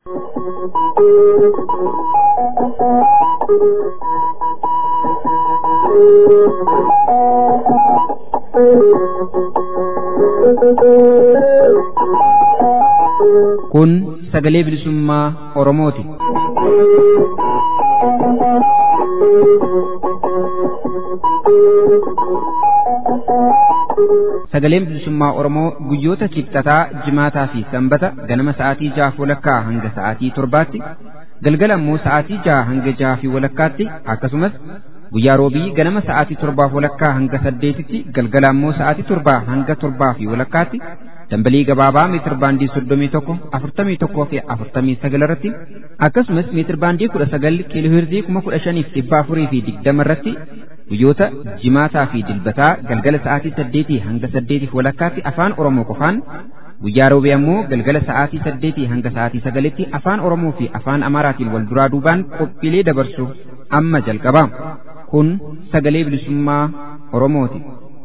Kun sagalee bilisummaa Oromooti. Sagaleen bilisummaa Oromoo guyyoota kibxataa, jimaataa fi sanbata ganama sa'aatii jaha walakkaa hanga sa'aatii torbaatti, galgala immoo sa'aatii jaha hanga jaha fi walakkaatti akkasumas guyyaa roobii ganama sa'aatii torbaa walakkaa hanga saddeetitti galgala immoo sa'aatii torbaa hanga torbaa fi walakkaatti dambalii gabaabaa meetir baandii soddomii tokko afurtamii tokkoo fi afurtamii sagal irratti akkasumas meetir baandii kudha sagal kiiloohirzii kuma kudha shaniif dhibba afurii fi digdama irratti guyyoota jimaataa fi dilbataa galgala sa'aatii saddeetii hanga saddeetiif walakkaatti afaan oromoo qofaan guyyaa roobee ammoo galgala sa'aatii saddeetii hanga sa'aatii sagalitti afaan oromoo fi afaan amaaraatiin wal duraa duubaan qophiilee dabarsu amma jalqaba kun sagalee bilisummaa oromooti.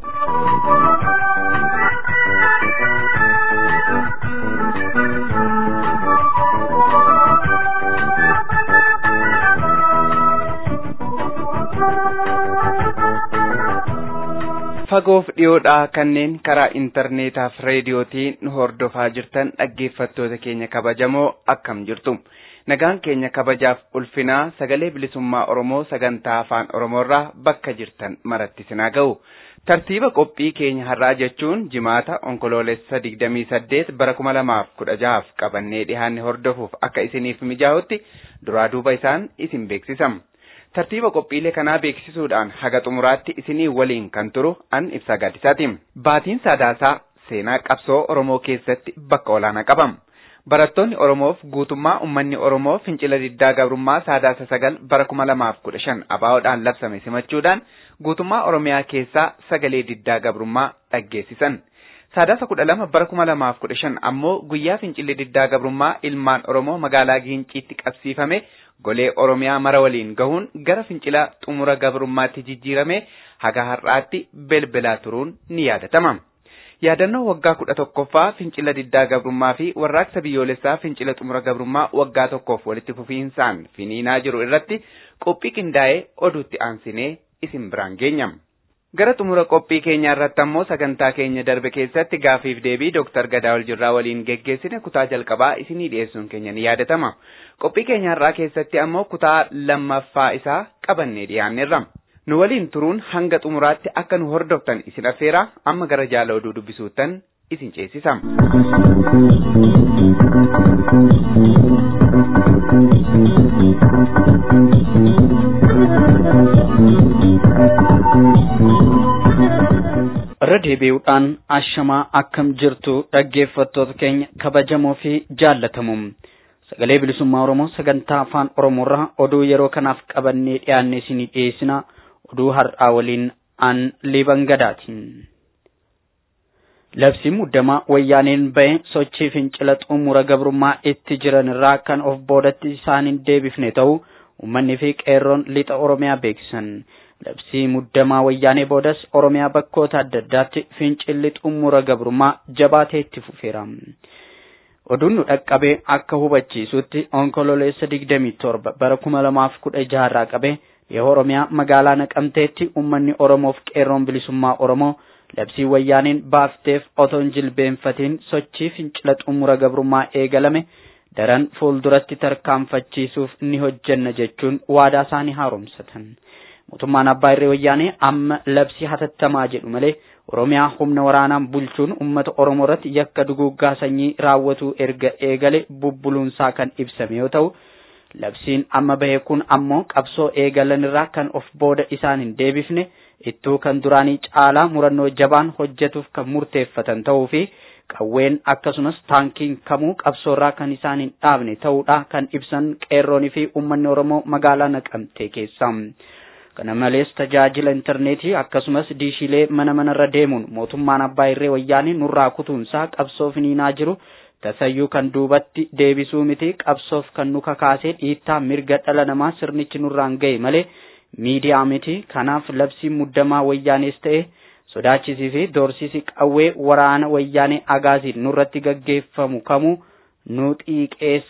fagoof dhiyoodhaa kanneen karaa intarneetaaf reediyootiin nu hordofaa jirtan dhaggeeffattoota keenya kabajamoo akkam jirtu nagaan keenya kabajaaf ulfinaa sagalee bilisummaa oromoo sagantaa afaan oromoorraa bakka jirtan maratti sinaa ga'u tartiiba qophii keenya har'aa jechuun jimaata onkoloolessa digdamii saddeet bara kuma lamaaf kudha jahaaf qabannee dhihaanne hordofuuf akka isiniif mijaa'utti duraa duuba isaan isin beeksisam. tartiiba qophiilee kanaa beeksisuudhaan haga xumuraatti isinii waliin kan turu an ibsaa gaaddisaati. Baatiin sadaasaa seenaa qabsoo Oromoo keessatti bakka olaanaa qabam. Barattoonni Oromoof guutummaa uummanni Oromoo fincila diddaa gabrummaa sadaasa sagal bara kuma lamaaf kudha shan abaa'oodhaan labsame simachuudhaan guutummaa Oromiyaa keessaa sagalee diddaa gabrummaa dhaggeessisan. Sadaasa kudha lama bara kuma lamaaf kudha shan ammoo guyyaa fincilli diddaa gabrummaa ilmaan Oromoo magaalaa Giinciitti qabsiifame golee Oromiyaa mara waliin gahuun gara fincila xumura gabrummaatti jijjiirame haga har'aatti belbelaa turuun ni yaadatama. Yaadannoo waggaa kudha tokkoffaa fincila diddaa gabrummaa fi warraaqsa biyyoolessaa fincila xumura gabrummaa waggaa tokkoof walitti fufiinsaan finiinaa jiru irratti qophii qindaa'ee oduutti aansinee isin biraan geenyam. Gara xumura qophii keenyaa irratti ammoo sagantaa keenya darbe keessatti gaafiif deebii Dr. Gadaawol Jirraa waliin geggeessine kutaa jalqabaa isinii dhiyeessuun keenya ni yaadatama. Qophii keenya har'aa keessatti ammoo kutaa lammaffaa isaa qabannee dhiyaanneerra. Nu waliin turuun hanga xumuraatti akka nu hordoftan isin affeera amma gara jaala oduu dubbisuuttan isin ceesisa. irra deebi'uudhaan ashamaa akkam jirtu dhaggeeffattoota keenya kabajamoo fi jaallatamu sagalee bilisummaa oromoo sagantaa afaan oromoorraa oduu yeroo kanaaf qabannee dhiyaanne isinii dhiyeessina oduu har'aa waliin an liban gadaati. labsii muddamaa wayyaaneen bahe sochii fincila xumura gabrummaa itti jiran irraa kan of boodatti isaan hin deebifne ta'u uummanni fi qeerroon lixa oromiyaa beeksisan. labsii muddamaa wayyaanee boodas oromiyaa bakkoota adda addaatti fincilli xumura gabrummaa jabaatee itti fufeera. Oduun nu dhaqqabee akka hubachiisutti onkololeessa digdamii torba bara kuma lamaaf kudha jaharraa qabee dhiha oromiyaa magaalaa naqamteetti uummanni oromoof qeerroon bilisummaa oromoo labsii wayyaaneen baafteef otoo hin jilbeenfatiin sochii fincila xumura gabrummaa eegalame daran fuulduratti tarkaanfachiisuuf ni hojjenna jechuun waadaa isaanii haaromsatan. mootummaan abbaa irree wayyaanee amma labsii hatattamaa jedhu malee oromiyaa humna waraanaan bulchuun ummata oromoo irratti yakka duguuggaa sanyii raawwatuu erga eegale bubbuluunsaa kan ibsame yoo ta'u labsiin amma bahe kun ammoo qabsoo eegalan irraa kan of booda isaan hin deebifne ittuu kan duraanii caalaa murannoo jabaan hojjetuuf kan murteeffatan ta'uu fi qawween akkasumas taankiin kamuu qabsoorraa kan isaan hin dhaabne ta'uudha kan ibsan qeerroonii fi uummanni oromoo magaalaa naqamtee keessa. kana malees tajaajila intarneetii akkasumas diishiilee mana manarra deemuun mootummaan abbaa irree wayyaanii nurraa kutuunsaa qabsoo finiinaa jiru tasayyuu kan duubatti deebisuu miti qabsoof kan nu kakaasee dhiittaa mirga dhala namaa sirnichi nurraan ga'e malee miidiyaa miti kanaaf labsiin muddamaa wayyaanees ta'e sodaachisii fi doorsisi qawwee waraana wayyaanee agaaziin nurratti gaggeeffamu kamuu nu xiiqeessa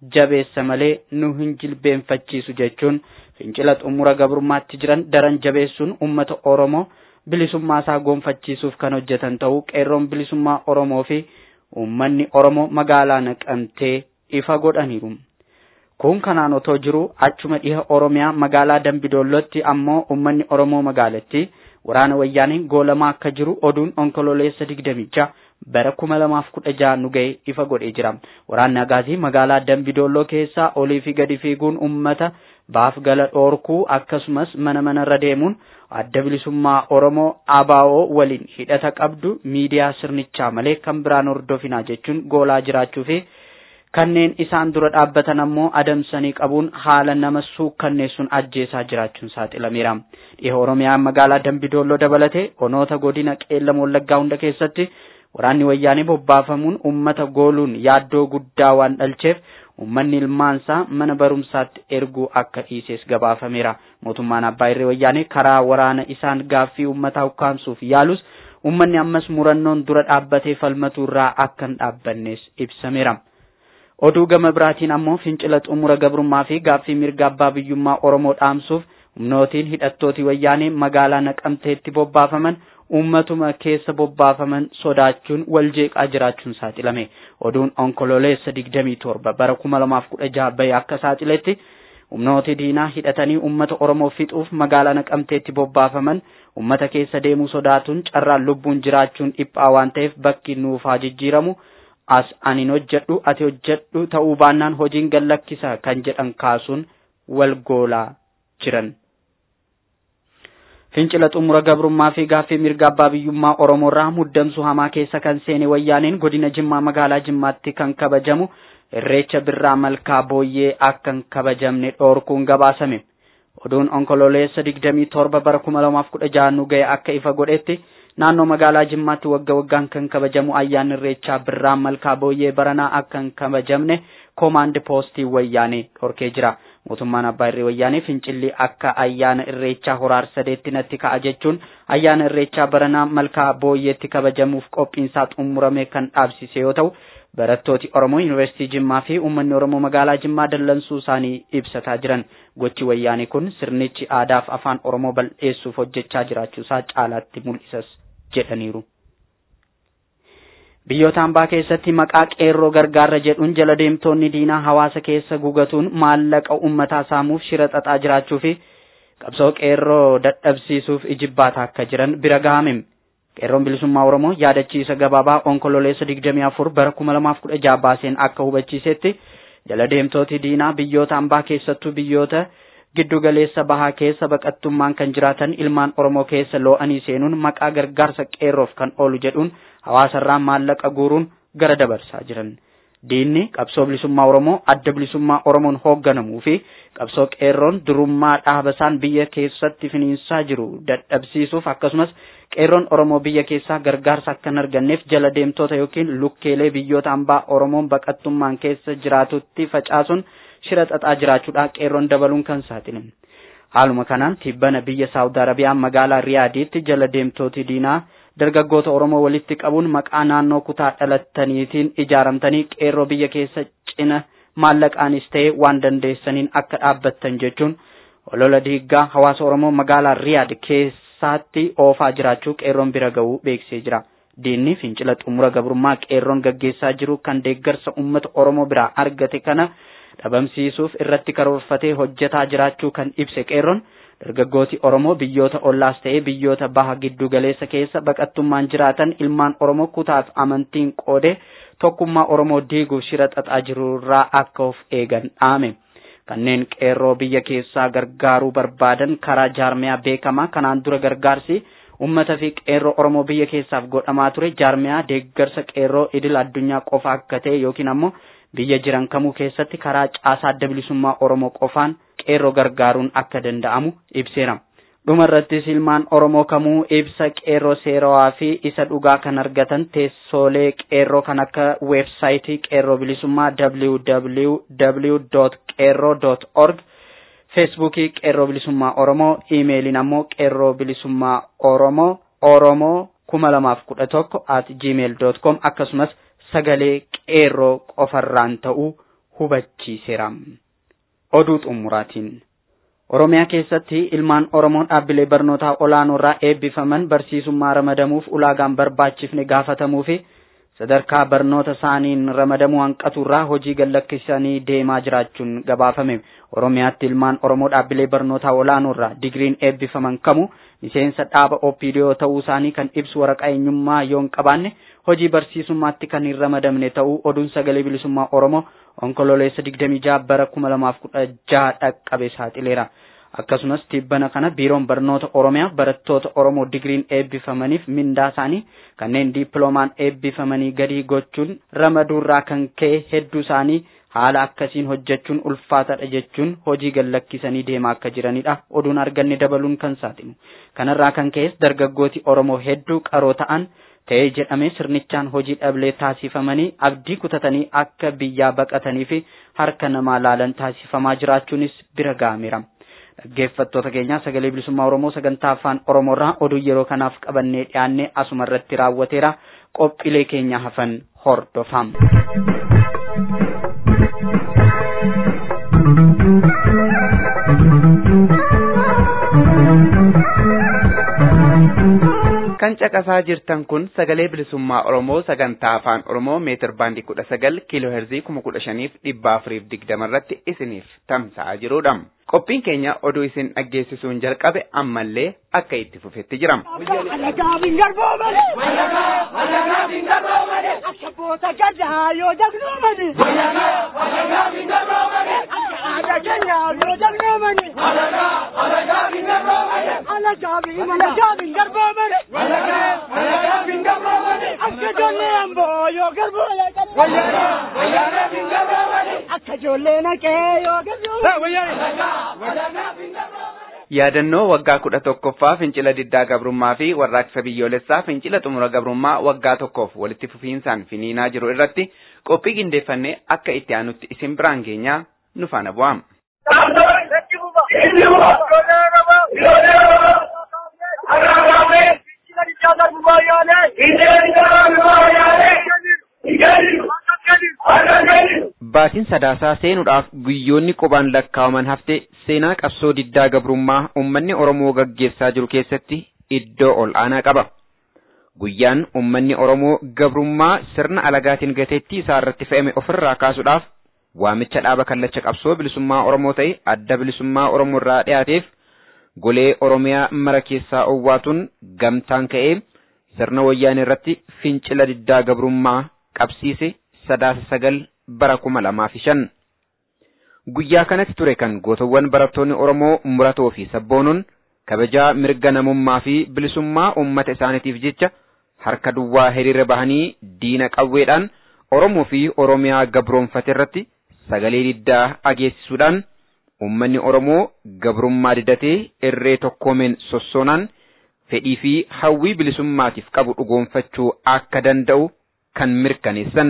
jabeessa malee nu hin jilbeenfachiisu jechuun fincila xumura gabrummaatti jiran daran jabeessuun ummata Oromoo bilisummaa isaa goonfachiisuuf kan hojjetan ta'uu qeerroon bilisummaa Oromoo fi uummanni Oromoo magaalaa naqamtee ifa godhaniiru. Kun kanaan otoo jiru achuma dhiha Oromiyaa magaalaa Dambidoollootti ammoo uummanni Oromoo magaalattii waraana wayyaaniin goolamaa akka jiru oduun onkololeessa digdamicha bara kuma lamaaf kudha jaha nu ga'e ifa godhee jira. Waraanni Agaazii magaalaa Dambidoolloo keessaa olii fi gadi fiiguun uummata baaf gala dhoorkuu akkasumas mana manarra deemuun adda bilisummaa Oromoo ABO waliin hidhata qabdu miidiyaa sirnichaa malee kan biraan hordofinaa jechuun goolaa jiraachuu fi kanneen isaan dura dhaabbatan ammoo adamsanii qabuun haala nama suukkanneessuun ajjeesaa jiraachuun saaxilameera. Dhiha Oromiyaa magaalaa Dambidoolloo dabalatee onoota godina qeellam wallaggaa hunda keessatti waraanni wayyaanee bobbaafamuun uummata gooluun yaaddoo guddaa waan dhalcheef uummanni ilmaansaa mana barumsaatti erguu akka dhiises gabaafameera. Mootummaan Abbaa Irree Wayyaanee karaa waraana isaan gaaffii uummataa ukkaamsuuf yaalus uummanni ammas murannoon dura dhaabbatee falmatu irraa akka hin dhaabbannes ibsameera. Oduu gama biraatiin ammoo fincila xumura gabrummaa fi gaaffii mirga abbaa biyyummaa Oromoo dhaamsuuf humnootiin hidhattootii wayyaanee magaalaa naqamteetti bobbaafaman uummatuma keessa bobbaafaman sodaachuun wal jeeqaa jiraachuun saaxilame. Oduun onkololeessa digdamii torba bara kuma lamaaf kudha jaha bahe akka saaxiletti humnooti diinaa hidhatanii uummata Oromoo fixuuf magaalaa naqamteetti bobbaafaman uummata keessa deemuu sodaatuun carraan lubbuun jiraachuun dhiphaa waan ta'eef bakki nuuf haa jijjiiramu. as anin hojjedhu ati hojjedhu ta'uu baannaan hojiin gallakkisa kan jedhan kaasuun wal goolaa jiran. Fincila xumura gabrummaa fi gaaffii mirga abbaa biyyummaa Oromoorraa muddamsuu hamaa keessa kan seene wayyaaneen godina Jimmaa magaalaa Jimmaatti kan kabajamu irreecha birraa malkaa booyyee akka hin kabajamne dhoorkuun gabaasame. Oduun onkololeessa digdamii torba bara kuma lamaaf kudha jaha nu ga'e akka ifa godhetti naannoo magaalaa Jimmaatti wagga waggaan kan kabajamu ayyaanni irreechaa birraa malkaa booyyee baranaa akka hin kabajamne koomaandi poostii wayyaanee dhorkee jira. Mootummaan Abbaa Irree Wayyaanee Fincilli akka ayyaana irreechaa horaar sadeetti natti ka'a jechuun ayyaana irreechaa baranaa malkaa booyyeetti kabajamuuf qophiinsaa xumurame kan dhaabsise yoo ta'u barattooti Oromoo Yuunivarsiitii Jimmaa fi uummanni Oromoo magaalaa Jimmaa dallansuu isaanii ibsataa jiran. Gochi wayyaanee kun sirnichi aadaaf afaan Oromoo bal'eessuuf hojjechaa jiraachuusaa caalaatti mul'isas jedhaniiru. Biyyoota hambaa keessatti maqaa qeerroo gargaarra jedhuun jala deemtoonni diinaa hawaasa keessa gugatuun maallaqa uummataa saamuuf shira xaxaa jiraachuu fi qabsoo qeerroo dadhabsiisuuf ijibbaata akka jiran bira gahame. Qeerroon bilisummaa Oromoo yaadachiisa gabaabaa onkololeessa 24 bara 2016 baaseen akka hubachiisetti jala deemtooti diinaa biyyoota hambaa keessattuu biyyoota giddu galeessa bahaa keessa baqattummaan kan jiraatan ilmaan Oromoo keessa loo'anii seenuun maqaa gargaarsa qeerroof kan oolu jedhuun hawaasarraa maallaqa guuruun gara dabarsaa jiran. Diinni qabsoo bilisummaa Oromoo adda bilisummaa Oromoon hoogganamuu fi qabsoo qeerroon durummaa dhaabasaan biyya keessatti finiinsaa jiru dadhabsiisuuf akkasumas qeerroon Oromoo biyya keessaa gargaarsa akka hin arganneef jala deemtoota yookiin lukkeelee biyyoota hambaa Oromoon baqattummaan keessa jiraatutti facaasuun shira xaxaa jiraachuudha qeerroon dabaluun kan saaxilan. Haaluma kanaan tibbana biyya Saawud Arabiyaa magaalaa Riyaadiitti jala deemtooti diinaa dargaggoota Oromoo walitti qabuun maqaa naannoo kutaa dhalattaniitiin ijaaramtanii qeerroo biyya keessa cina maallaqaanis ta'e waan dandeessaniin akka dhaabbattan jechuun olola diiggaa hawaasa Oromoo magaalaa Riyaad keessaatti oofaa jiraachuu qeerroon bira ga'uu beeksisee jira. Diinni fincila xumura gabrummaa qeerroon gaggeessaa jiru kan deeggarsa uummata Oromoo biraa argate kana dhabamsiisuuf irratti karoorfatee hojjetaa jiraachuu kan ibse qeerroon dargaggooti Oromoo biyyoota ollaas ta'ee biyyoota baha giddu galeessa keessa baqattummaan jiraatan ilmaan Oromoo kutaaf amantiin qoode tokkummaa Oromoo diiguuf shira xaxaa jirurraa akka of eegan dhaame. Kanneen qeerroo biyya keessaa gargaaruu barbaadan karaa jaarmiyaa beekamaa kanaan dura gargaarsi ummata fi qeerroo Oromoo biyya keessaaf godhamaa ture jaarmiyaa deeggarsa qeerroo idil addunyaa qofa akka ta'e yookiin ammoo biyya jiran kamuu keessatti karaa caasaa adda bilisummaa Oromoo qofaan qeerroo gargaaruun akka danda'amu ibseera. Dhuma irrattis ilmaan Oromoo kamuu ibsa qeerroo seerawaa fi isa dhugaa kan argatan teessoolee qeerroo kan akka weebsaayitii qeerroo bilisummaa www.qeerroo.org feesbuukii qeerroo bilisummaa Oromoo iimeeliin ammoo qeerroo bilisummaa Oromoo Oromoo kuma lamaaf kudha tokko at gmail.com akkasumas sagalee qeerroo qofarraan ta'uu hubachiiseera. Oduu xumuraatiin. Oromiyaa keessatti ilmaan Oromoo dhaabbilee barnootaa olaanoo irraa eebbifaman barsiisummaa ramadamuuf ulaagaan barbaachifne gaafatamuu fi sadarkaa barnoota isaaniin ramadamuu hanqaturraa hojii gallakkisanii deemaa jiraachuun gabaafame. Oromiyaatti ilmaan Oromoo dhaabbilee barnootaa olaanoo irraa digiriin eebbifaman kamu miseensa dhaaba OPDO ta'uu isaanii kan ibsu waraqaa eenyummaa yoo hin qabaanne hojii barsiisummaatti kan hin ramadamne ta'uu oduun sagalee bilisummaa Oromoo onkololeessa 26 bara 2016 dhaqqabe saaxileera. Akkasumas tibbana kana biiroon barnoota Oromiyaa barattoota Oromoo digiriin eebbifamaniif mindaa isaanii kanneen diippiloomaan eebbifamanii gadi gochuun ramaduurraa kan ka'e hedduu isaanii haala akkasiin hojjechuun ulfaataadha jechuun hojii gallakkisanii deemaa akka jiranidha. Oduun arganne dabaluun kan saaxilu. Kanarraa kan ka'es dargaggooti Oromoo hedduu qaroo ta'an ta'ee jedhamee sirnichaan hojii dhablee taasifamanii abdii kutatanii akka biyyaa baqatanii fi harka namaa laalan taasifamaa jiraachuunis bira ga'ameera. Dhaggeeffattoota keenya sagalee bilisummaa Oromoo sagantaa afaan Oromoorraa oduu yeroo kanaaf qabannee dhiyaannee asuma irratti raawwateera qophiilee keenya hafan hordofaa. kan caqasaa jirtan kun sagalee bilisummaa Oromoo sagantaa afaan Oromoo meetir baandii kudha sagal kiiloo heerzii kuma kudha shaniif dhibba afuriif digdama irratti isiniif tamsa'aa jirudha. Qophiin keenya oduu isin dhaggeessisuun jalqabe ammallee akka itti fufetti jira. Abboota gaddaa yoo dagnoomani. Aadaa keenya yoo dagnoomani. Alagaabii malagaabii garboomani. Akka ijoollee amboo yoo garboomani. Akka ijoollee naqee yoo garboomani. Yaadannoo waggaa kudha tokkoffaa fincila diddaa gabrummaa fi warraaqsa biyyoolessaa fincila xumura gabrummaa waggaa tokkoof walitti fufiinsaan finiinaa jiru irratti qophii qindeeffannee akka itti aanutti isin biraan geenyaa nu faana bu'aa. Baatiin sadaasaa seenuudhaaf guyyoonni qubaan lakkaawaman hafte seenaa qabsoo diddaa gabrummaa uummanni Oromoo gaggeessaa jiru keessatti iddoo ol aanaa qaba. Guyyaan uummanni Oromoo gabrummaa sirna alagaatiin gateettii isaa irratti fe'ame ofirraa kaasuudhaaf waamicha dhaaba kallacha qabsoo bilisummaa Oromoo ta'e adda bilisummaa Oromoo irraa dhiyaateef golee Oromiyaa mara keessaa owwaatuun gamtaan ka'ee sirna wayyaanee irratti fincila diddaa gabrummaa qabsiise sadaasa sagal bara kuma lamaa fi shan. Guyyaa kanatti ture kan gootawwan barattoonni Oromoo muratoo fi sabboonuun kabajaa mirga namummaa fi bilisummaa uummata isaaniitiif jecha harka duwwaa hiriira bahanii diina qawweedhaan Oromoo fi Oromiyaa gabroonfate irratti sagalee diddaa dhageessisuudhaan uummanni Oromoo gabrummaa didatee irree tokkoomeen sossoonaan fedhii fi hawwii bilisummaatiif qabu dhugoonfachuu akka danda'u kan mirkaneessan.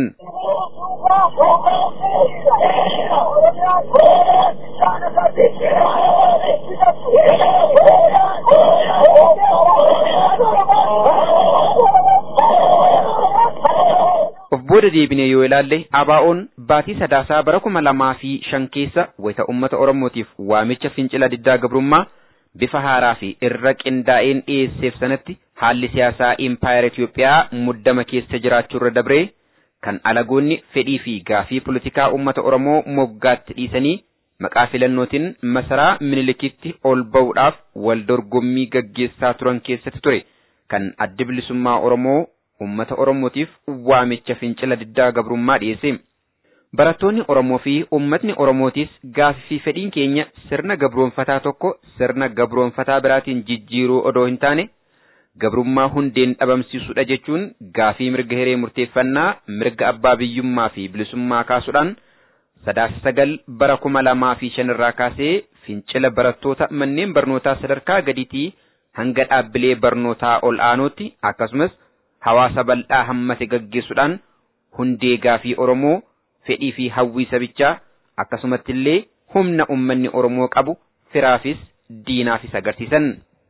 Of booda deebinee yoo ilaalle ABO'n baatii sadaasaa bara kuma lamaa fi shan keessa wayita uummata Oromootiif waamicha fincila diddaa gabrummaa bifa haaraa fi irra qindaa'een dhiyeesseef sanatti haalli siyaasaa impaayera Itoophiyaa muddama keessa jiraachuu irra dabree kan alagoonni fedhii fi gaafii politikaa uummata Oromoo moggaatti dhiisanii maqaa filannootiin masaraa minilikitti ol ba'uudhaaf wal dorgommii gaggeessaa turan keessatti ture kan addi bilisummaa Oromoo uummata Oromootiif waamicha fincila diddaa gabrummaa dhiyeesse. Barattoonni Oromoo fi uummatni Oromootis gaafii fi fedhiin keenya sirna gabroonfataa tokko sirna gabroonfataa biraatiin jijjiiruu odoo hin taane gabrummaa hundeen dhabamsiisuudha jechuun gaafii mirga hiree murteeffannaa mirga abbaa biyyummaa fi bilisummaa kaasuudhaan sadaasa sagal bara kuma lamaa fi shanirraa kaasee fincila barattoota manneen barnootaa sadarkaa gadiitii hanga dhaabbilee barnootaa ol aanootti akkasumas hawaasa bal'aa hammate gaggeessuudhaan hundee gaafii Oromoo fedhii fi hawwii sabichaa akkasumatti illee humna ummanni Oromoo qabu firaafis diinaafis agarsiisan.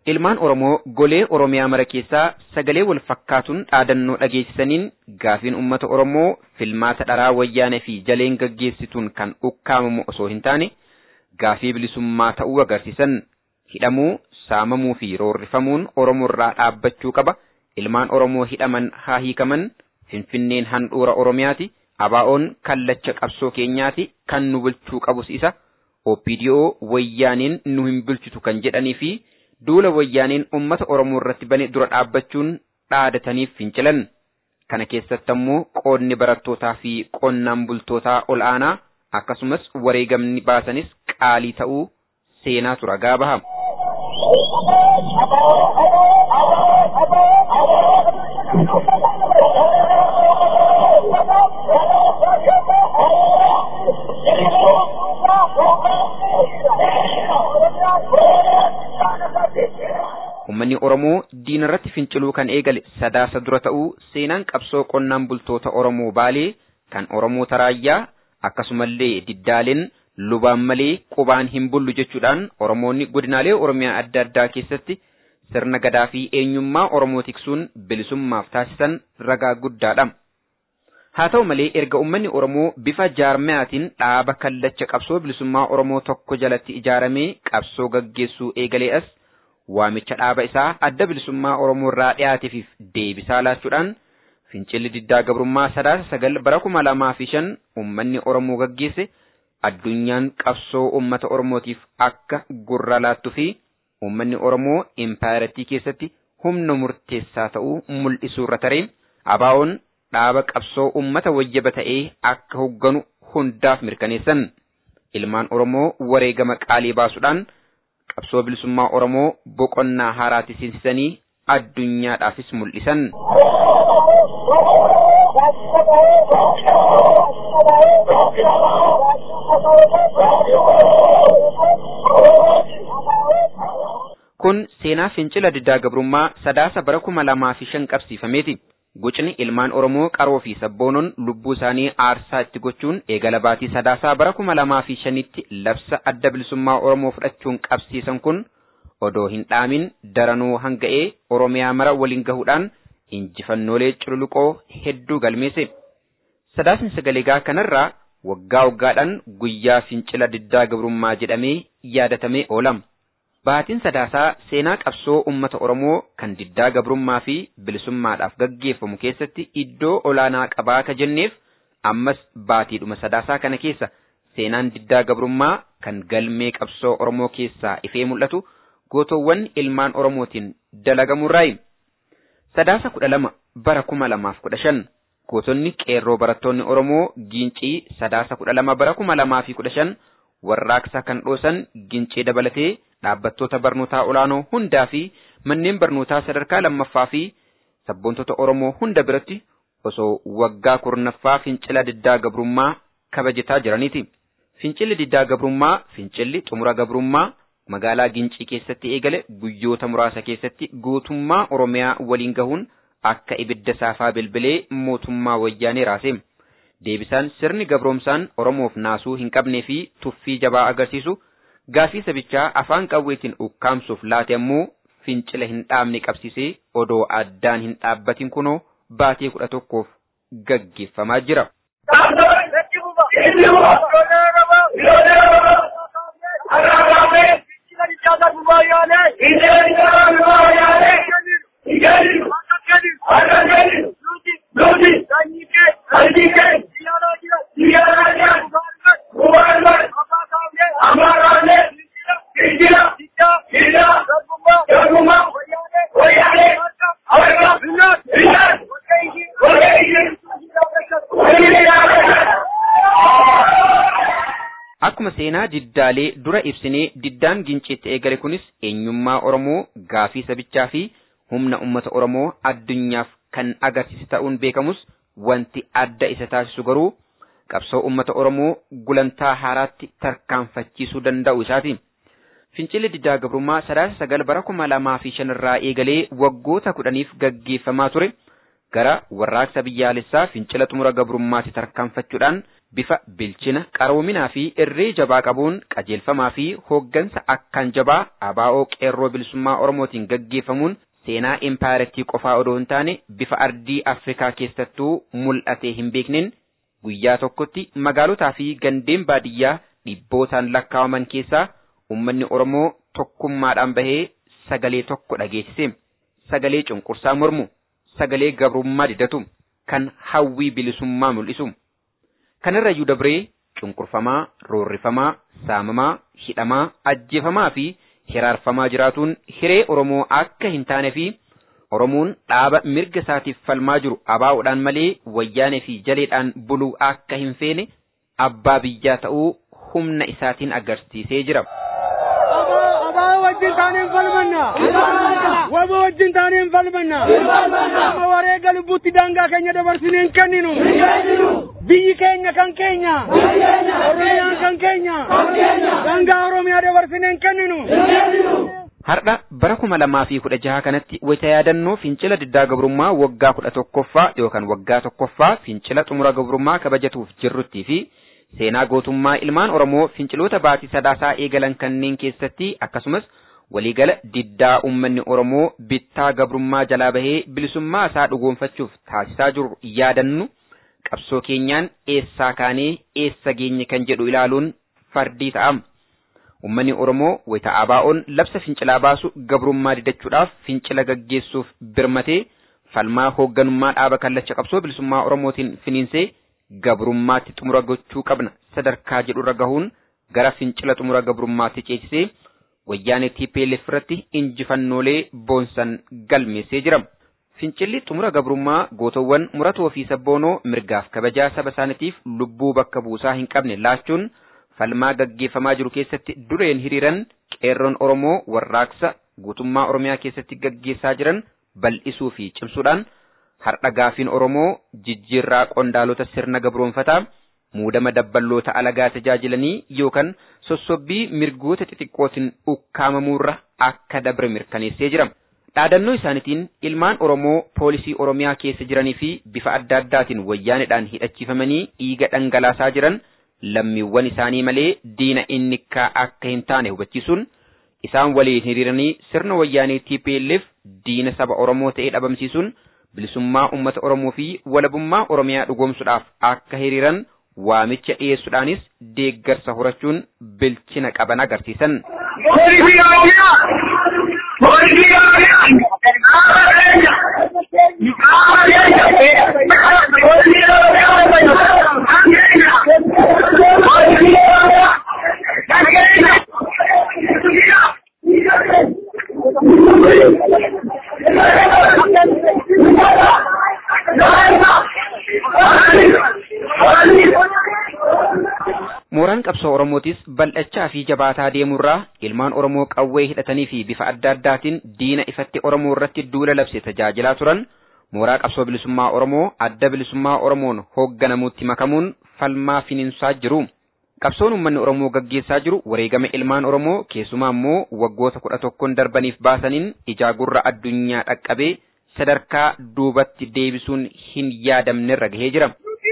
Ilmaan Oromoo golee Oromiyaa mara keessaa sagalee wal fakkaatuun dhaadannoo dhageessisaniin gaafiin uummata Oromoo filmaata dharaa wayyaanee fi jaleen gaggeessituun kan ukkaamamu osoo hin taane gaafii bilisummaa ta'uu agarsiisan hidhamuu, saamamuu fi roorrifamuun Oromoo irraa dhaabbachuu qaba. Ilmaan Oromoo hidhaman haa hiikaman. Finfinneen handhuura Oromiyaati. Abaa'oon kallacha qabsoo keenyaati. Kan nu bulchuu qabus isa. OPDO wayyaaniin nu hin bulchitu kan jedhanii fi duula wayyaaniin uummata Oromoo irratti bane dura dhaabbachuun dhaadataniif fincilan. Kana keessatti ammoo qoodni barattootaa fi qonnaan bultootaa ol aanaa akkasumas wareegamni baasanis qaalii ta'uu seenaatu ragaa baha. Uummanni Oromoo diina irratti finciluu kan eegale sadaasa dura ta'uu seenaan qabsoo qonnaan bultoota Oromoo Baalee kan Oromoo Taraayyaa akkasumallee diddaaleen lubaan malee qubaan hin bullu jechuudhaan Oromoonni godinaalee Oromiyaa adda addaa keessatti sirna gadaa fi eenyummaa Oromoo tiksuun bilisummaaf taasisan ragaa guddaadha. Haa ta'u malee erga uummanni Oromoo bifa jaarmayaatiin dhaaba kallacha qabsoo bilisummaa Oromoo tokko jalatti ijaaramee qabsoo gaggeessuu eegalee as waamicha dhaaba isaa adda bilisummaa Oromoo irraa dhiyaateef deebisaa laachuudhaan fincilli diddaa gabrummaa sadaasa sagal bara kuma lamaa fi shan uummanni Oromoo gaggeesse addunyaan qabsoo uummata Oromootiif akka gurra laattuu fi uummanni Oromoo impaayiratii keessatti humna murteessaa ta'uu mul'isuu irra taree abaa'oon dhaaba qabsoo uummata wayyaba ta'ee akka hogganu hundaaf mirkaneessan ilmaan Oromoo wareegama qaalii baasuudhaan qabsoo bilisummaa Oromoo boqonnaa haaraatti seensisanii addunyaadhaafis mul'isan. Kun seenaa fincila diddaa gabrummaa sadaasa bara kuma lamaa fi shan qabsiifameeti. Gucni ilmaan Oromoo qaroo fi sabboonoon lubbuu isaanii aarsaa itti gochuun eegala baatii sadaasaa bara kuma lamaa fi shanitti labsa adda bilisummaa Oromoo fudhachuun qabsiisan kun odoo hin dhaamin daranuu hanga'ee Oromiyaa mara waliin gahuudhaan injifannoolee cululuqoo hedduu galmeesse. Sadaasni sagaleegaa kanarraa waggaa waggaadhaan guyyaa fincila diddaa gabrummaa jedhamee yaadatamee oolama. Baatiin sadaasaa seenaa qabsoo uummata Oromoo kan diddaa gabrummaa fi bilisummaadhaaf gaggeeffamu keessatti iddoo olaanaa qabaa ka jenneef ammas baatiidhuma sadaasaa kana keessa seenaan diddaa gabrummaa kan galmee qabsoo Oromoo keessaa ifee mul'atu gootoowwan ilmaan Oromootiin dalagamurraayi. Sadaasa kudha lama bara kuma lamaaf kudha shan gootonni qeerroo barattoonni Oromoo giincii sadaasa kudha lama bara kuma lamaa fi kudha shan warraaqsa kan dhoosan gincee dabalatee dhaabbattoota barnootaa olaanoo hundaa fi manneen barnootaa sadarkaa lammaffaa fi sabboontota Oromoo hunda biratti osoo waggaa kurnaffaa fincila diddaa gabrummaa kabajataa jiraniiti. Fincilli diddaa gabrummaa fincilli xumura gabrummaa magaalaa Gincii keessatti eegale guyyoota muraasa keessatti guutummaa Oromiyaa waliin gahuun akka ibidda saafaa bilbilee mootummaa wayyaanee raase. Deebisaan sirni gabroomsaan Oromoof naasuu hin qabnee fi tuffii jabaa agarsiisu gaafii sabichaa afaan qawweetiin ukkaamsuuf laate ammoo fincila hin dhaabne qabsiisee odoo addaan hin dhaabbatin kunoo baatee kudha tokkoof gaggeeffamaa jira. Akkuma seenaa diddaalee dura ibsinee diddaan ginciitti eegale kunis eenyummaa Oromoo gaafii sabichaa fi humna uummata Oromoo addunyaaf kan agarsiise ta'uun beekamus wanti adda isa taasisu garuu qabsoo uummata Oromoo gulantaa haaraatti tarkaanfachiisuu danda'u isaati. Fincilli diddaa gabrummaa sadaasa sagal bara kuma lamaa fi shanirraa eegalee waggoota kudhaniif gaggeeffamaa ture gara warraaqsa biyyaalessaa fincila xumura gabrummaatti tarkaanfachuudhaan bifa bilchina qaroominaa fi irree jabaa qabuun qajeelfamaa fi hooggansa akkaan jabaa abaa'oo qeerroo bilisummaa oromootiin gaggeeffamuun seenaa impaayiratii qofaa odoo hin taane bifa ardii afrikaa keessattuu mul'atee hin beekneen guyyaa tokkotti magaalotaa fi gandeen baadiyyaa dhibbootaan lakkaawaman keessaa ummanni oromoo tokkummaadhaan bahee sagalee tokko dhageessise sagalee cunqursaa mormu sagalee gabrummaa didatu kan hawwii bilisummaa mul'isu kanarrayyuu dabree cunqurfamaa roorrifamaa saamamaa hidhamaa ajjeefamaa fi hiraarfamaa jiraatuun hiree oromoo akka hin taane fi oromoon dhaaba mirga isaatiif falmaa jiru abaa'uudhaan malee wayyaanee fi jaleedhaan buluu akka hin feene abbaa biyyaa ta'uu humna isaatiin agarsiisee jira. Abaa wajjin taaneen falmanna. Waba wajjin taaneen falmanna. Amma wareega lubbuutti daangaa keenya dabarsinee hin kenninu. Biyyi keenya kan keenya. Oromiyaan kan keenya. Daangaa Oromiyaa dabarsinee hin kenninu. Har'a bara kuma lamaa fi kudha jaha kanatti wayita yaadannoo fincila diddaa gabrummaa waggaa kudha tokkoffaa yookaan waggaa tokkoffaa fincila xumura gabrummaa kabajatuuf jirruttii fi seenaa gootummaa ilmaan Oromoo finciloota baatii sadaasaa eegalan kanneen keessatti akkasumas waliigala diddaa uummanni Oromoo bittaa gabrummaa jalaa bahee bilisummaa isaa dhugoonfachuuf taasisaa jiru yaadannu qabsoo keenyaan eessaa kaanee eessa geenye kan jedhu ilaaluun fardii ta'am. Uummanni Oromoo wayita abaa'oon labsa fincilaa baasu gabrummaa didachuudhaaf fincila gaggeessuuf birmatee falmaa hoogganummaa dhaaba kallacha qabsoo bilisummaa Oromootiin finiinsee gabrummaatti xumura gochuu qabna sadarkaa jedhurra gahuun gara fincila xumura gabrummaatti ceesisee wayyaanee TPLF irratti injifannoolee boonsan galmeessee jira. Fincilli xumura gabrummaa gootowwan muratoo fi sabboonoo mirgaaf kabajaa saba isaaniitiif lubbuu bakka buusaa hin qabne laachuun falmaa gaggeeffamaa jiru keessatti dureen hiriiran qeerroon Oromoo warraaqsa guutummaa Oromiyaa keessatti gaggeessaa jiran bal'isuu fi cimsuudhaan har'a gaafiin Oromoo jijjiirraa qondaalota sirna gabroonfataa muudama dabballoota alagaa tajaajilanii yookaan sossobbii mirgoota xixiqqootiin ukkaamamuurra akka dabre mirkaneessee jira. Dhaadannoo isaaniitiin ilmaan Oromoo poolisii Oromiyaa keessa jiranii fi bifa adda addaatiin wayyaanedhaan hidhachiifamanii dhiiga dhangalaasaa jiran lammiiwwan isaanii malee diina innikkaa akka hin taane hubachiisuun isaan waliin hiriiranii sirna wayyaanee TPLF diina saba Oromoo ta'ee dhabamsiisuun bilisummaa uummata Oromoo fi walabummaa Oromiyaa dhugoomsuudhaaf akka hiriiran waamicha dhiyeessuudhaanis deeggarsa horachuun bilchina qaban agarsiisan. Mooraan qabsoo Oromootis bal'achaa fi jabaataa deemurraa ilmaan Oromoo qawwee hidhatanii fi bifa adda addaatiin diina ifatti Oromoo irratti duula labse tajaajilaa turan mooraa qabsoo bilisummaa Oromoo adda bilisummaa Oromoon hoogganamuutti makamuun falmaa finiinsaa jiru. Qabsoon uummanni Oromoo gaggeessaa jiru wareegama ilmaan Oromoo keessumaa immoo waggoota kudha tokkoon darbaniif baasaniin ijaa gurra addunyaa dhaqqabee sadarkaa duubatti deebisuun hin yaadamnerra gahee jira.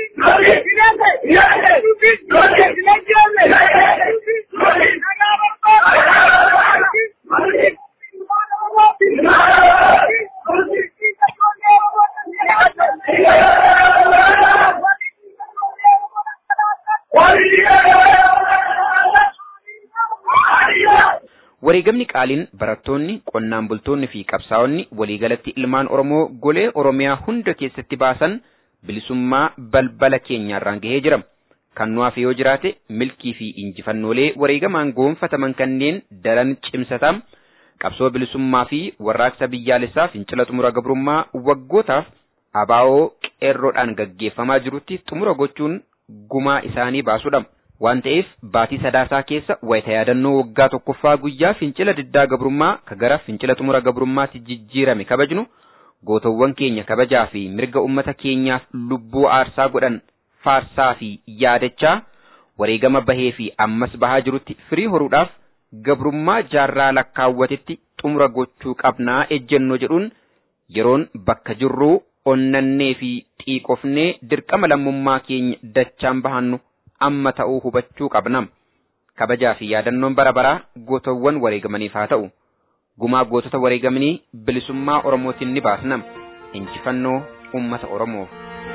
Wareegamni qaaliin barattoonni, qonnaan bultoonni fi qabsaa'onni waliigalatti ilmaan Oromoo golee Oromiyaa hunda keessatti baasan bilisummaa balbala keenyaarraan gahee jira. Kan nuuf yoo jiraate milkii fi injifannoolee wareegamaan goonfataman kanneen daran cimsatam qabsoo bilisummaa fi warraaqsa biyyaalessaa fincila xumura gabrummaa waggootaaf abaa'oo qeerroodhaan gaggeeffamaa jirutti xumura gochuun gumaa isaanii baasudha. waan ta'eef baatii sadaasaa keessa wayita yaadannoo waggaa tokkoffaa guyyaa fincila diddaa gabrummaa ka gara fincila xumura gabrummaatti jijjiirame kabajnu gootowwan keenya kabajaa fi mirga ummata keenyaaf lubbuu aarsaa godhan faarsaa fi yaadachaa wareegama bahee fi ammas bahaa jirutti firii horuudhaaf gabrummaa jaarraa lakkaawwatetti xumura gochuu qabnaa ejjennoo jedhuun yeroon bakka jirruu onnannee fi xiiqofnee dirqama lammummaa keenya dachaan bahannu amma ta'uu hubachuu qabna. Kabajaa fi yaadannoon bara baraa gootawwan wareegamaniif haa ta'u. Gumaa gootota wareegamanii bilisummaa Oromootiin ni baasna. Injifannoo uummata Oromoof.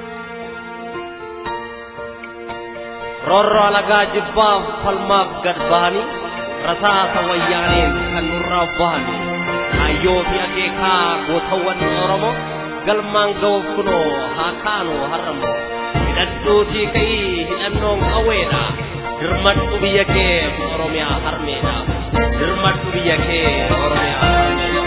roorroo alagaa jibbaaf falmaaf gad bahanii rasaasa wayyaaneen kan nurraa bahani hayyoo fi akeekaa gootawwan oromoo galmaan ga'uuf kunoo haa kaanu har'ammoo hidhadhuutii ka'ii hidhannoon qawweedha dirmadhu biyya kee oromiyaa harmeedha dirmadhu biyya kee oromiyaa harmeedha.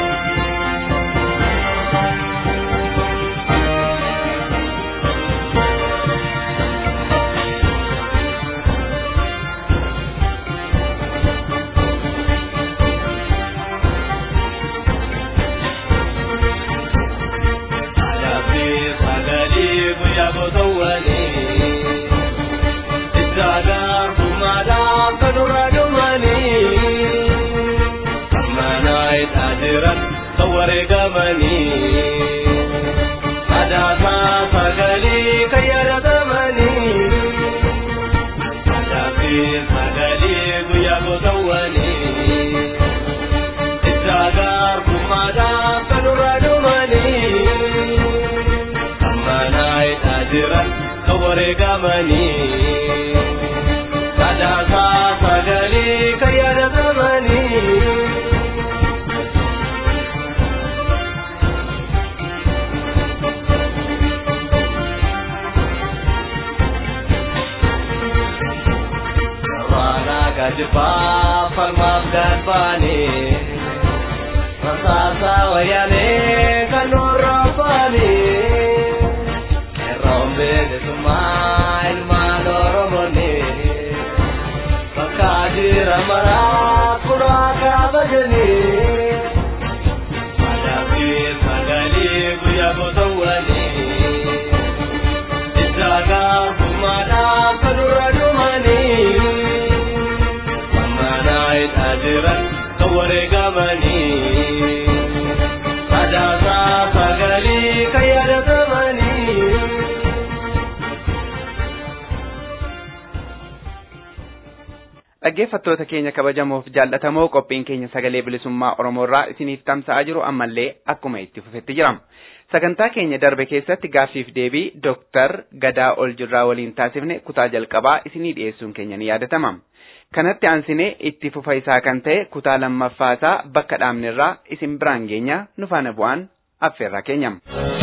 dhaggeeffattoota keenya kabajamoof jaallatamoo qophiin keenya sagalee bilisummaa Oromoo irraa isiniif tamsa'aa jiru ammallee akkuma itti fufetti jira. Sagantaa keenya darbe keessatti gaaffiif deebii Dooktar Gadaa Oljirraa waliin taasifne kutaa jalqabaa isinii dhiyeessuun keenya ni yaadatama. Kanatti aansinee itti fufa isaa kan ta'e kutaa lammaffaa isaa bakka dhaabnerraa isin biraan geenya nu faana bu'aan affeerraa keenya.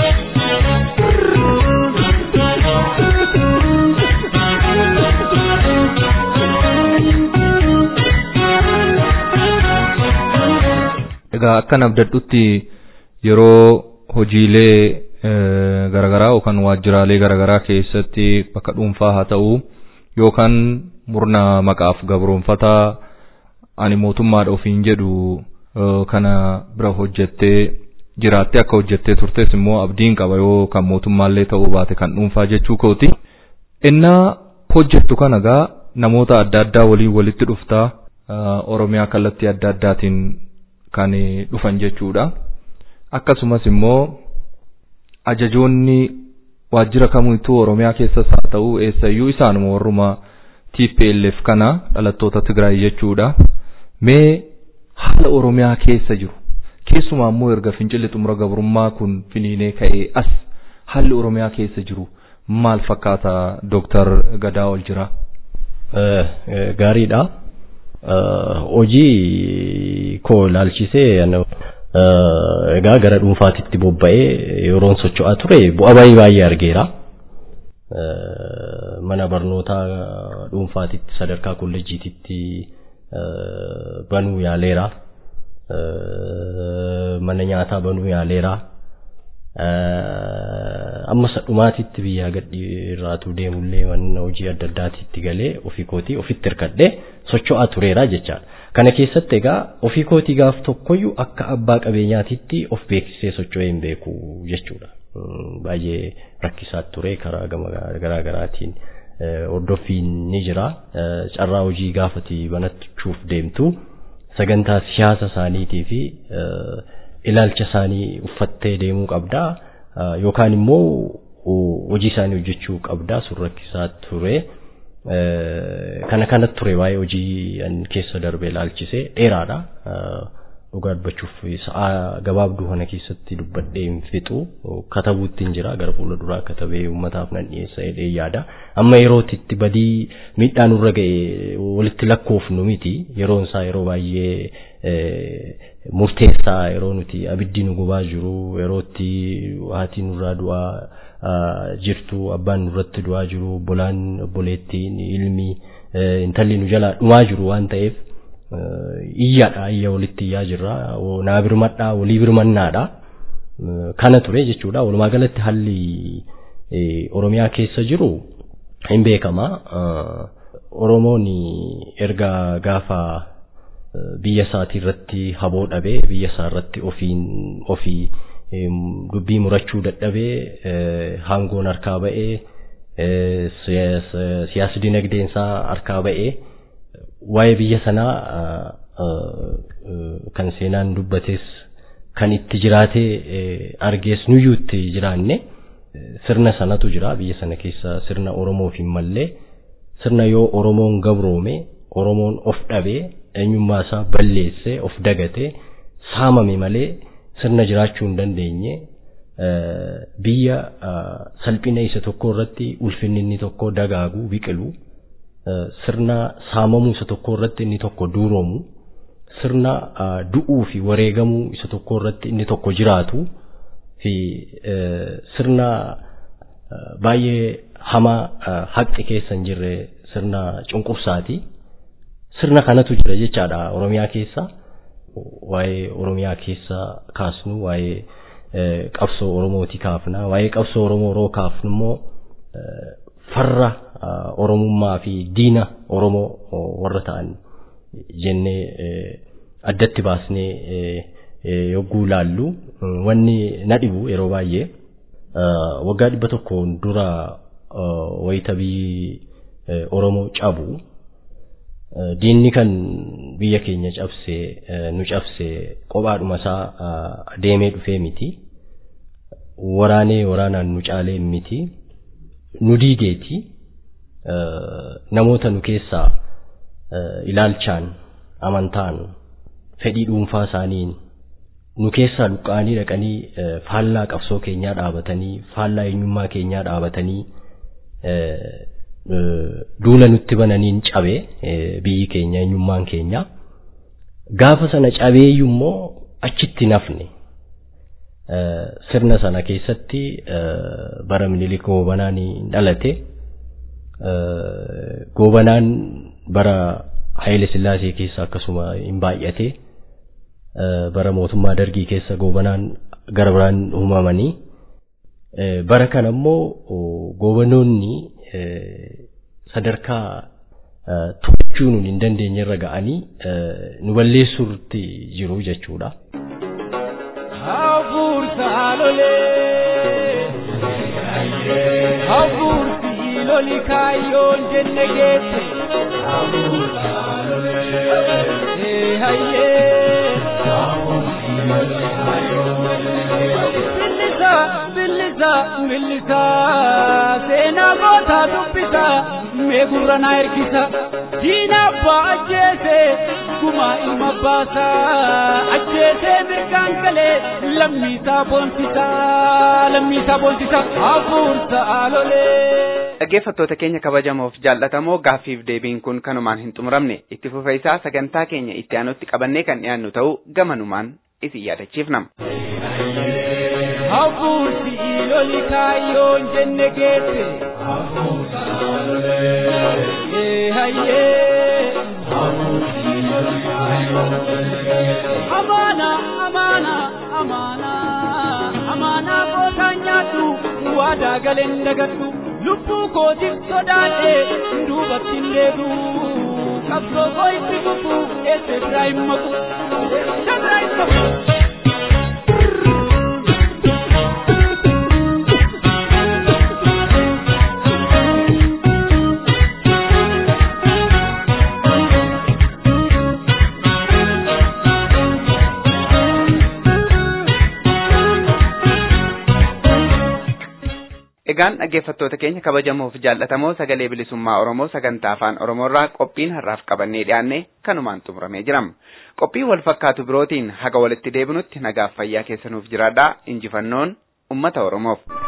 Egaa akkan abdadhutti yeroo hojiilee garaagaraa yookaan waajjiraalee garaagaraa keessatti bakka dhuunfaa haa ta'u yookaan murna maqaaf gabroonfataa ani mootummaadha ofiin jedhu kana bira hojjettee jiraattee akka hojjettee turtes immoo abdiin qaba yoo kan mootummaallee ta'uu baate kan dhuunfaa jechuu kooti. Innaa hojjettu kana gaa namoota adda addaa waliin walitti dhuftaa Oromiyaa kallattii adda addaatiin kan dhufan jechuudha. Akkasumas immoo ajajoonni waajjira kamittuu Oromiyaa keessas haa ta'u eessayyuu isaanuma warruma TPLF kana dhalattoota Tigraay jechuudha. Mee haala Oromiyaa keessa jiru keessumaa immoo erga fincilli xumura gabrummaa kun finiinee ka'ee as haalli Oromiyaa keessa jiru maal fakkaata Dooktar Gadaa Oljirraa? Gaariidha. Hojii koo ilaalchisee egaa gara dhuunfaatitti bobba'ee yeroon socho'aa ture bu'aa baay'ee baay'ee argeera. Mana barnootaa dhuunfaatitti sadarkaa kolleejjiititti banuu yaaleera. Mana nyaataa banuu yaaleera. Amma dhumaatitti biyyaa gadhi irraatu deemullee mana hojii adda addaatitti galee ofii kootii ofitti hirkadhee socho'aa tureera jechaadha. Kana keessatti egaa ofii kootii gaaf tokkoyyuu akka abbaa qabeenyaatitti of beeksisee socho'ee hin beeku jechuudha. Baay'ee rakkisaa ture karaa garaa garaatiin hordoffiin ni jira. Carraa hojii gaafati banachuuf deemtu sagantaa siyaasa isaaniitii fi ilaalcha isaanii uffattee deemuu qabdaa. Yookaan immoo hojii isaanii hojjechuu qabdaa sun rakkisaa ture. kana kanatti ture waa'ee hojii keessa darbee ilaalchisee dheeraadha. Dhugaa dubbachuuf sa'a gabaabduu kana keessatti dubbadhee hin fixu katabuutti hin jira gara fuula duraa katabee uummataaf nan dhiyeessa jedhee yaada. Amma yerootti itti badii miidhaan nurra ga'e walitti lakkoofnu miti yeroon isaa yeroo baay'ee murteessaa yeroo nuti abiddi nu gubaa jiru yerootti haati nurraa du'aa jirtu abbaan nurratti du'aa jiru obbolaan obboleettiin ilmi intalli nu jalaa dhumaa jiru waan ta'eef iyyaadha iyya walitti iyyaa jirra naa birmadhaa walii birmannaadha kana ture jechuudha walumaa galatti haalli oromiyaa keessa jiru hin beekama oromoon erga gaafa biyya isaatii irratti haboo dhabee biyya isaa irratti ofiin ofii dubbii murachuu dadhabee hangoon harkaa ba'ee siyaasa dinagdeen isaa harkaa ba'ee waa'ee biyya sanaa kan seenaan dubbates kan itti jiraatee argees nuyyuu itti jiraanne sirna sanatu jira biyya sana keessa sirna Oromoof hin mallee sirna yoo Oromoon gabroome Oromoon of dhabee eenyummaa isaa balleessee of dagatee saamame malee sirna jiraachuu hin dandeenye biyya salphina isa tokko irratti ulfinni inni tokko dagaagu biqilu sirna saamamuu isa tokko irratti inni tokko duuroomu sirna du'uu fi wareegamuu isa tokko irratti inni tokko jiraatu fi sirna baay'ee hamaa haqi keessa hin jirre sirna cunqursaati. Sirna kanatu jira jechaadha Oromiyaa keessa. Waa'ee Oromiyaa keessa kaasnu waa'ee qabsoo Oromooti kaafna. Waa'ee qabsoo Oromoo yeroo kaafnu immoo farra Oromummaa fi diina Oromoo warra ta'an jennee addatti baasnee yogguu laallu wanni na dhibu yeroo baay'ee waggaa dhibba tokkoon dura wayita biyyi Oromoo cabu diinni kan biyya keenya cabsee nu cabsee kophaadhuma isaa deemee dhufee miti waraanee waraanaan nu caalee miti nu diigeeti namoota nu keessaa ilaalchaan amantaan fedhii dhuunfaa isaaniin nu keessaa luqqa'anii dhaqanii faallaa qabsoo keenyaa dhaabatanii faallaa eenyummaa keenyaa dhaabatanii duula nutti bananiin cabee biyyi keenya eenyummaan keenya gaafa sana cabeeyyuu immoo achitti nafne sirna sana keessatti bara minilik goobanaan dhalate goobanaan bara Haayile Sillaasee keessa akkasuma hin baay'ate bara mootummaa dargii keessa goobanaan gara biraan uumamanii bara kana immoo goobanoonni sadarkaa to'achuu nuun hin dandeenye irra ga'anii nu balleessuutti jiru jechuudha. Hafuursa lolee hafuursi loli kaayyoon jenne geesse hafuursa lolee hayyee hafuursi loli kaayyoon jenne billisa billisa billisa seenaa gootaa dubbisa mee gurra naa ergisa diina abbaa ajjeese gumaa ilma baasa ajjeesee mirgaan galee lammiisaa boonsisa lammiisaa boonsisa hafuursa alolee. Dhaggeeffattoota keenya kabajamoof jaallatamoo gaaffiif deebiin kun kanumaan hin xumuramne itti fufa isaa sagantaa keenya itti aanutti qabannee kan dhiyaannu ta'uu gamanumaan isin yaadachiifnama. Hafuursi loli kaayyoon jenne geesse. Hafuursa lolee hayyee. Hafuursi loli kaayyoon jenne geesse. Amaana amaana amaana amaana gootaan nyaadhu waadaa galeen dagadhu lubbuu kootiif sodaadhee duubatti hin deebi'u. Qabsoo koo itti fufu eessa biraa hin maqu. Eessa biraa hin maqu. Egaan dhaggeeffattoota keenya kabajamoo fi jaallatamoo sagalee bilisummaa Oromoo sagantaa afaan Oromoorraa qophiin har'aaf qabannee dhiyaanne kanumaan xumuramee jira. Qophii wal fakkaatu birootiin haga walitti deebinutti nagaaf fayyaa keessanuuf jiraadhaa injifannoon uummata Oromoof.